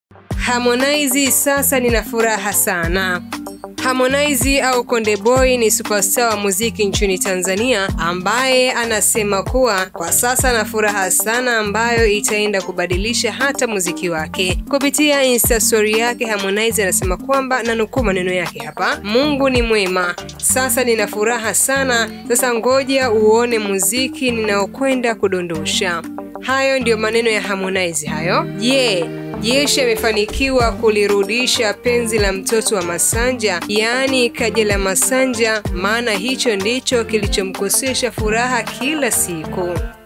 Harmonize sasa nina furaha sana. Harmonize au Konde Boy ni superstar wa muziki nchini Tanzania ambaye anasema kuwa kwa sasa na furaha sana ambayo itaenda kubadilisha hata muziki wake. Kupitia Insta story yake Harmonize anasema kwamba na nukuu maneno yake hapa, Mungu ni mwema, sasa nina furaha sana, sasa ngoja uone muziki ninaokwenda kudondosha. Hayo ndiyo maneno ya Harmonize hayo. Je, yeah. Jeshi amefanikiwa kulirudisha penzi la mtoto wa Masanja, yaani Kajala Masanja, maana hicho ndicho kilichomkosesha furaha kila siku.